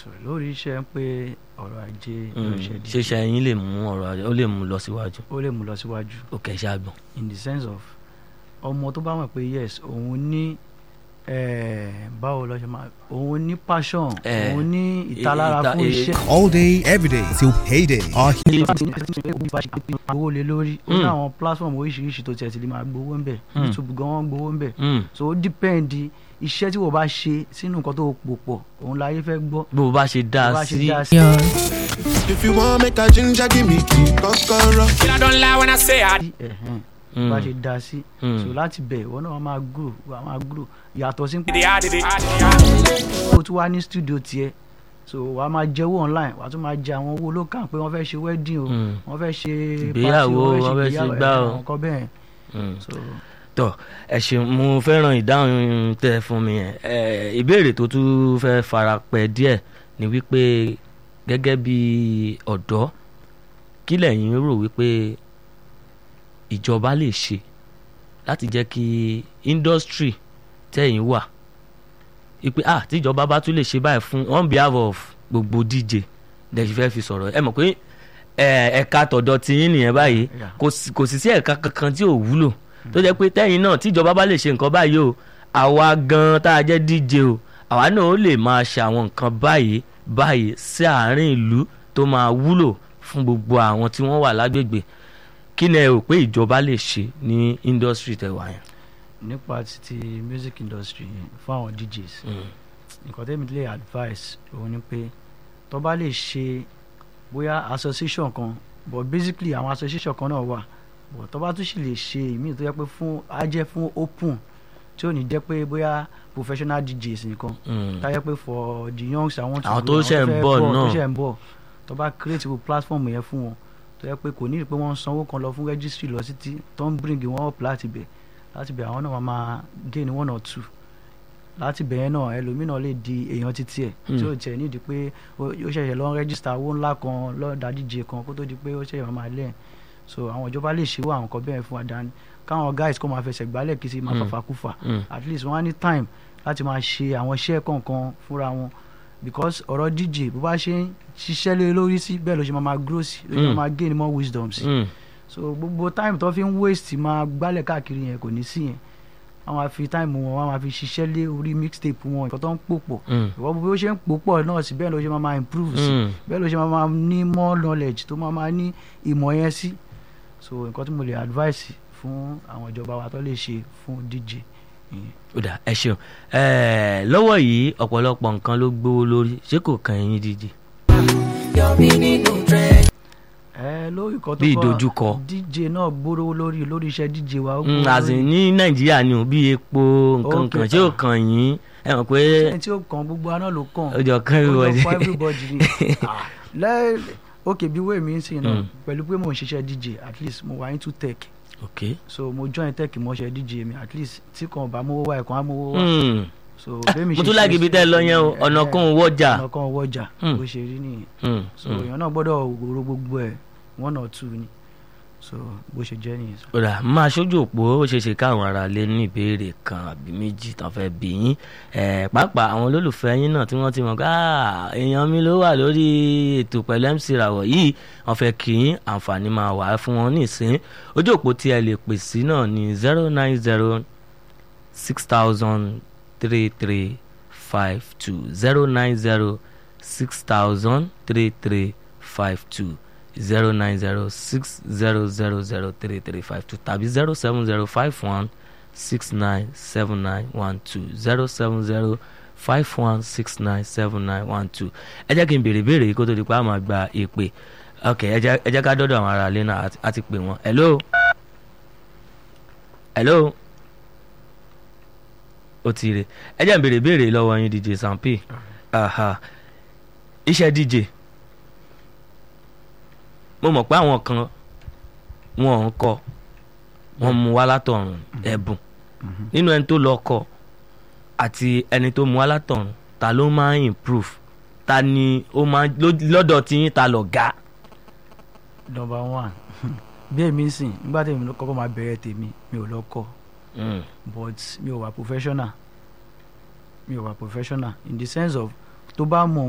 so lórí iṣẹ́ pé ọ̀rọ̀ ajé ló ṣe di ṣíṣe yín lè mú ọ̀rọ̀ ajé ó lè mú lọ síwájú ó lè mú lọ síwájú ó kẹ́ ṣe àgbọ̀n. in the sense of ọmọ tó bá mọ̀ pé yes òun ní eh, báwo lọ ṣe máa òun ní passion Eh, òun ní ìtalára ìta- fún eh, iṣẹ́ all day, every day till payday. Our owó lé lórí ó ní Mm. àwọn platform oríṣiríṣi tó tiẹ̀ ti lè máa gbowó ń bẹ̀ Mm. youtube gan wọ́n gbowó ń bẹ̀ Mm. so ó depend iṣẹ́ tí wọ́n bá ṣe sínú nǹkan tó pò pọ̀ òun láyé fẹ́ gbọ́ bó o bá ṣe dá bó bá a ṣe sí dá sí. If you want make a ginger, give me key, kokoro. I don't lie when I say I ẹ̀hẹ́n, Mm. bó bá ṣe dá sí Mm. so láti bẹ̀ ìwọ náà wàá máa grow wàá máa grow yàtọ̀ sí did it, I did it, I did it. o tún wá ní studio tiẹ̀ so wàá máa jẹ́wọ́ online wàá tún máa jẹ àwọn owó lókàn pé wọ́n fẹ́ ṣe wedding o Mm. wọ́n fẹ́ ṣe Ìgbéyàwó, party, wọ́n fẹ́ ṣe ìgbéyàwó, gbá o. àwọn nǹkan bẹ́ẹ̀ Mm. so tọ ẹ ṣeun mo fẹ́ràn ìdáhùn tẹ fún mi yẹn ẹ ìbéèrè tó tún fẹ́ fara pẹ́ díẹ̀ ni wípé gẹ́gẹ́ bí ọ̀dọ́ kí lẹ̀yin rò wípé ìjọba lè ṣe láti jẹ́ kí industry tẹ̀yin wà wípé ah tíjọba bá tún lè ṣe báyìí fún on behalf of gbogbo DJ lẹ́yìn fẹ́ fi sọ̀rọ̀ ẹ mọ̀ pé ẹ, ẹ̀ka tọ̀dọ̀ tiyín nìyẹn báyìí Yeah. kò sí- kò sì sí ẹ̀ka kankan tí ò wúlò tó jẹ́ pé tẹ́yìn náà tíjọba bá lè ṣe nǹkan báyìí o àwa gan tá a jẹ́ DJ o àwa náà ó lè máa ṣe àwọn nǹkan báyìí báyìí sí àárín ìlú tó máa wúlò fún gbogbo àwọn tí wọ́n wà lágbègbè kí ni ẹ rò pé ìjọba lè ṣe ní industry tẹwà yẹn. nípa ti ti music industry yẹn fún àwọn DJs nǹkan tẹ́mi lè advice òun ni pé tó bá lè ṣe bóyá association kan but basically àwọn association kan náà wà but tó bá tún sì lè ṣe ìmíì tó yẹ pé fún á jẹ́ fún open tí ò ní jẹ́ pé bóyá professional DJs nìkan Mm. táyẹ pé for the youngs àwọn Àwọn tó ṣẹ̀ ń fẹ́ bọ̀ tó náà. ṣẹ̀ ń bọ̀ tó bá create wo platform yẹn fún wọn tó yẹ pé kò ní pé wọ́n ń sanwó kan lọ fún registry lọ sí tí tó ń bring wọn up láti bẹ̀ láti bẹ̀ àwọn náà máa máa gain one or two láti bẹ̀ yẹn náà ẹlòmíràn lè di èèyàn títí ẹ̀ tí ó tiẹ̀ nídìí pé ó ó ṣẹ̀ṣẹ̀ lọ ń register owó ńlá kan lọ́ọ̀dà DJ kan kó tó di pé ó ṣẹ̀ṣẹ̀ máa lẹ́yìn so àwọn ìjọba lè ṣe wá àwọn nǹkan bẹ́ẹ̀ fún wa dání káwọn guys kó máa fẹsẹ̀ gbálẹ̀ kí sí máa Mm. fàfàkùfà Mm. at least wọ́n á ní time láti máa ṣe àwọn iṣẹ́ kọ̀ọ̀kan fúnra wọn because ọ̀rọ̀ DJ bó bá ṣe ń ṣiṣẹ́ lé lórí sí bẹ́ẹ̀ ló ṣe máa máa grow sí ló ṣe Mm. máa gain more wisdom sí Mm. so gbogbo time tó fi ń waste máa gbálẹ̀ káàkiri yẹn kò ní sí yẹn wọ́n máa fi time wọn wọ́n máa fi ṣiṣẹ́ lé orí mixtape wọn nǹkan tó ń pò pọ̀ Mm. ìwọ bí ó ṣe ń pò pọ̀ náà sí bẹ́ẹ̀ ló ṣe máa máa improve sí Mm. bẹ́ẹ̀ ló ṣe máa máa ní more knowledge tó máa máa ní ìmọ̀ yẹn sí so nǹkan tí mo lè advice fún àwọn ìjọba wa tó lè ṣe fún DJ ìyẹn. ó dà ẹ ṣeun ẹ lọ́wọ́ yìí ọ̀pọ̀lọpọ̀ nǹkan ló gbówó lórí ṣé kò kàn yín DJ. ẹ lórí kan tó Bí kọ ìdojúkọ. DJ náà gbóró lórí lórí iṣẹ́ DJ wa ó Mm, gbówó as in lórí. ní nàìjíríà ni ò bí epo nǹkan Okay. kan ṣé ò kàn yín ẹ mọ̀ pé ẹni tí ó kàn gbogbo aná ló kàn ó jọ kàn ó everybody. lọ fún everybody ni Ah, lẹ́ ok bí wéè mi ń sìn náà Mm. pẹ̀lú pé mò ń ṣiṣẹ́ DJ at least mo wà into tech ok so mo join tech mọ́ṣẹ́ DJ mi at least tí kan bá mówó wá ẹ̀kan á mówó wá Mm. so bẹ́ẹ̀mi mo tún láàgì ibi tẹ́ ẹ lọ yẹn o ọ̀nà kan ò wọ́jà. ọ̀nà kan wọ́jà Mm. bó ṣe rí nìyẹn Mm, so mm. èèyàn náà gbọ́dọ̀ wòrò gbogbo ẹ̀ one or two ni so bó ṣe jẹ́ nìyẹn. ó dà máa ṣojú òpó ó ṣeé ṣe káwọn ará lé ní ìbéèrè kan àbí méjì tán fẹ́ bí yín ẹ̀ pàápàá àwọn olólùfẹ́ yín náà tí wọ́n ti mọ̀ ká èèyàn mi ló wà lórí ètò pẹ̀lú MC Rawọ yìí wọ́n fẹ́ kí yín àǹfààní máa wà fún wọn nísìn ojú òpó tí ẹ lè pè sí náà ní zero nine zero six thousand three three five two zero nine zero six thousand three three five two zero nine zero six zero zero zero three three five two tàbí zero seven zero five one six nine seven nine one two zero seven zero five one six nine seven nine one two ẹ jẹ́ kí n béèrè béèrè yìí kó tó di pé a máa gba èpè ok ẹ jẹ́ ẹ jẹ́ ká dọ́dọ̀ àwọn ará ilé náà àti- àti pè wọ́n hello hello ó ti rè ẹ jẹ́ n béèrè béèrè lọ́wọ́ yín DJ Sampi aha iṣẹ́ DJ mo mọ̀ pé àwọn kan wọn ò ń kọ wọn mú wá látọ̀run ẹ̀bùn nínú ẹni tó lọ kọ àti ẹni tó mú wá látọ̀run ta ló máa ń improve ta ni ó máa ló- lọ́dọ̀ tí yín ta lọ ga. number one bí èmi ń sìn nígbà tí èmi ló kọ́kọ́ máa bẹ̀rẹ̀ tèmi mi ò lọ kọ́ Mm. but mi ò wà professional mi ò wà professional in the sense of tó bá mọ̀